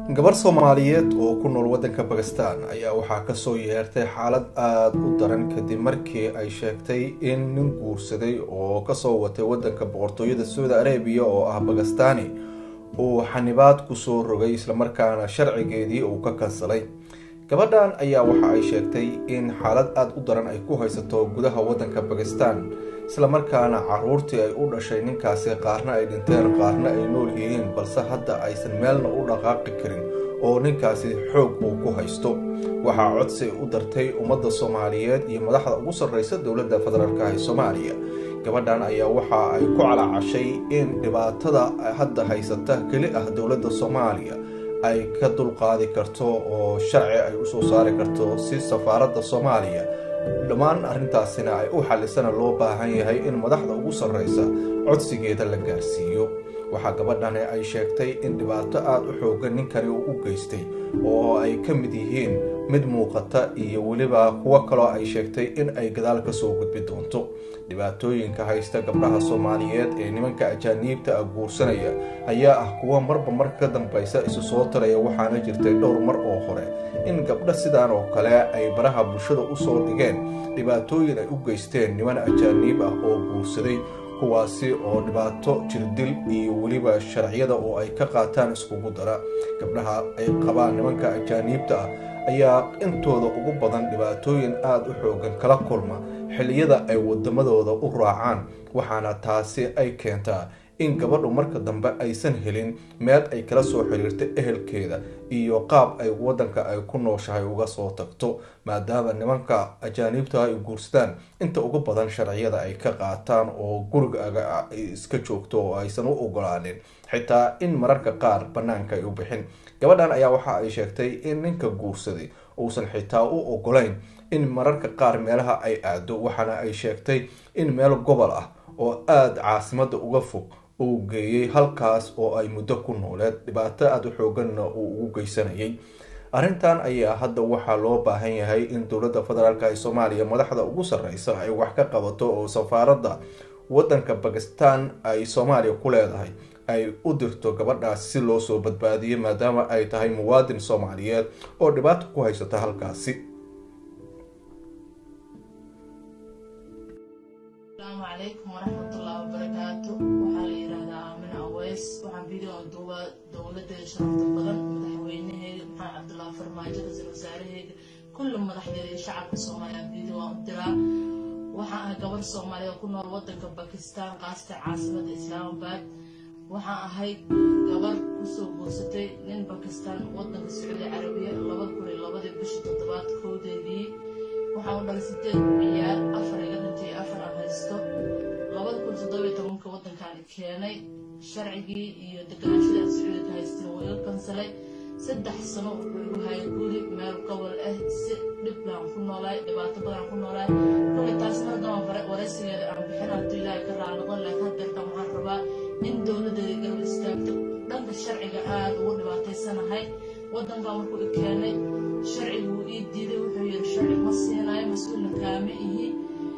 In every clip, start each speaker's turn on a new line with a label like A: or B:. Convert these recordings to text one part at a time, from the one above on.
A: gabar soomaaliyeed oo ku nool waddanka bakistan ayaa waxaa kasoo yeertay xaalad aada u daran kadib markii ay sheegtay in nin guursaday oo kasoo watay waddanka boqortooyada saudi arabiya oo ah bakistani uu xanibaad kusoo rogay islamarkaana sharcigeedii uu ka kansalay gabadhan ayaa waxa ay sheegtay in xaalad aada u daran ay ku haysato gudaha waddanka bakistan islamarkaana caruurtii ay u dhashay ninkaasi qaarna ay dhinteen qaarna ay nool yihiin balse hadda aysan meelna u dhaqaaqi karin oo ninkaasi xoog uu ku haysto waxaa codsi u dartay ummadda soomaaliyeed iyo madaxda ugu sarreysa dowladda federaalk ee soomaaliya gabadhan ayaa waxa ay ku calacashay in dhibaatada hadda haysata keli ah dowladda soomaaliya ay ka dulqaadi karto oo sharci ay usoo saari karto si safaaradda soomaaliya dhammaan arrintaasina ay u xalisana loo baahan yahay in madaxda ugu sarreysa codsigeeda la gaarsiiyo waxaa gabadhani ay sheegtay in dhibaato aada u xoogan ninkani uu u geystay oo ay ka mid yihiin mid muuqata iyo weliba kuwo kaloo ay sheegtay in ay gadaal kasoo gudbi doonto dhibaatooyinka haysta gabdhaha soomaaliyeed ee nimanka ajaaniibta ah guursanaya ayaa ah kuwo marba marka ka dambeysa isu soo taraya waxaana jirtay dhowr mar oo hore in gabdho sidaan oo kale ay baraha bulshada usoo dhigeen dhibaatooyin ay u geysteen niman ajaaniib ah oo guursaday kuwaasi oo dhibaato jirdil iyo weliba sharciyada oo ay ka qaataan iskugu dara gabdhaha ay qabaan nimanka ajaaniibta ah ayaa intooda ugu badan dhibaatooyin aada u xoogan kala kulma xilliyada ay wadamadooda u raacaan waxaana taasi ay keentaa in gabadhu marka dambe aysan helin meel ay kala soo xiriirta ehelkeeda iyo qaab ay waddanka ay ku nooshahay uga soo tagto maadaama nimanka ajaaniibta ay guursadaan inta ugu badan sharciyada ay ka qaataan oo guriga iska joogto oo aysan u ogolaanin xitaa in mararka qaar bannaanka ay u bixin gabadhan ayaa waxa ay sheegtay in ninka guursaday uusan xitaa u ogolayn in mararka qaar meelaha ay aado waxaana ay sheegtay in meel gobol ah oo aada caasimada uga fog uu geeyey halkaas oo ay muddo ku nooleed dhibaato aada u xooganna uu ugu geysanayay arrintan ayaa hadda waxaa loo baahan yahay in dowladda federaalk ee soomaaliya madaxda ugu sarreysa ay wax ka qabato oo safaaradda waddanka bakistan ay soomaaliya ku leedahay ay u dirto gabadhaas si loo soo badbaadiyo maadaama ay tahay muwaadin soomaaliyeed oo dhibaato ku haysata halkaasi
B: asalaamu calaykum waraxmatullahi wabarakaatu waxaa la yidhaahdaa aamina aweys waxaan video duuba dowladeeda sharafta badan madaxweynaheeda maxamed cabdullaahi farmaajo ra-iisul wasaaraheeda kulli madaxdeeda iyo shacabka soomaaliya video aan u diraa waxaan ahay gabar soomaaliya oo ku nool wadanka bakistan qaasta caasimada islaamabad waxaan ahay gabar kusoo guursatay nin bakistan wadanka sacuudi carabiya labada kun iyo labadii bishii toddobaad koodeedii waxaan u dhalay sideed ciyaar afar iga dhintay afar aan haysto labada kun toddobiyo tobanka waddankaan keenay sharcigii iyo deganaashadii sacuudi ka haysteen waa iga kansalay saddex sano wuxuu igu hayay guri meel gobol ah si dhib baan ku noolaay dhibaato badan ku noolaay kulli taas mardaban waraysigeeda aan bixin hadduu ilaahay ka raanoqon laakiin haddeerkan waxaan rabaa in dowladeeda garab istaagto dhanka sharciga aada ugu dhibaataysanahay waddankan markuu i keenay sharcigu wuu ii diiday wuxuu yidhi sharci ma siinayo mas-uulna kaama ihi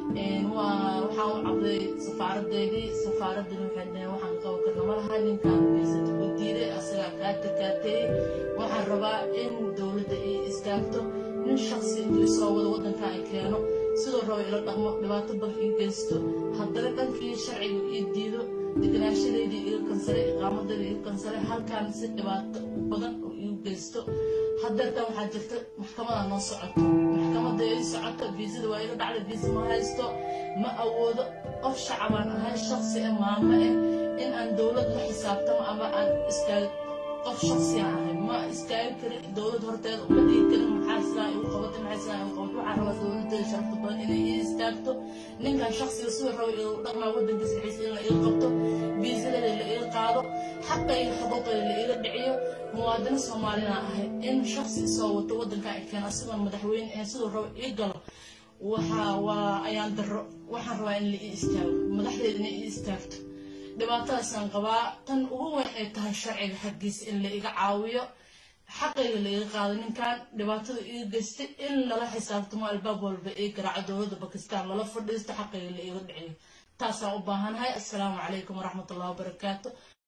B: waxaan u cabday safaaradeydii safaaraddani waxay dhaheen waxaan qabo karna ma laha ninkaan geysata u diiday asagaa kaa takaateeyey waxaan rabaa in dowladda ii istaagto nin shaksi intuu isoo wado waddankan ay keeno sidoo raba ila dhaqmo dhibaato badan ii geysto haddana dhankii sharcigu ii diido deganaashadeydii iga kansalay iqaamadayda iga kansalay halkaan si dhibaato badan oo iigu geysto haddeertan waxaa jirta maxkamada noo socoto maxkamada ii socoto viisada waa iga dhacda viisa ma haysto ma awoodo qof shacabaan ahay shaksi ah maamo ah in aan dowlad la xisaabtamo ama aan istaag qof shaksiyan ahay ma istaagi karin dowlad horteeda uma dhigi karin maxaa sidaa igu qabatay maxaa sidaa igu qabatay waxaan rabaa dowladeeda sharafta badan inay ii istaagto ninkan shaksiga siduu raba igu dhaqmaa waddankiisa dhexdiisa in la iga qabto viisadeeda la iga qaado xaqayga xuquuqayda la iga dhiciyo muwaadino soomaalina ahay in shaksi isoo wato waddankan ay keena asigoon madaxweyne ahayn siduu raba ii galo waxaa waa ayaan daro waxaan rabaa in la ii istaago madaxdeeda inay ii istaagto dhibaatadaasaan qabaa tan ugu weyn ay tahay sharciga xaggiisa in la iga caawiyo xaqayga la iga qaado ninkan dhibaatada iga geystay in lala xisaabtamo albaab walba ii garaaco dowladda bakistan lala fadhiisto xaqayga la iga dhiciyo taasaan u baahanahay assalaamu calaykum waraxmatullahi wabarakaatu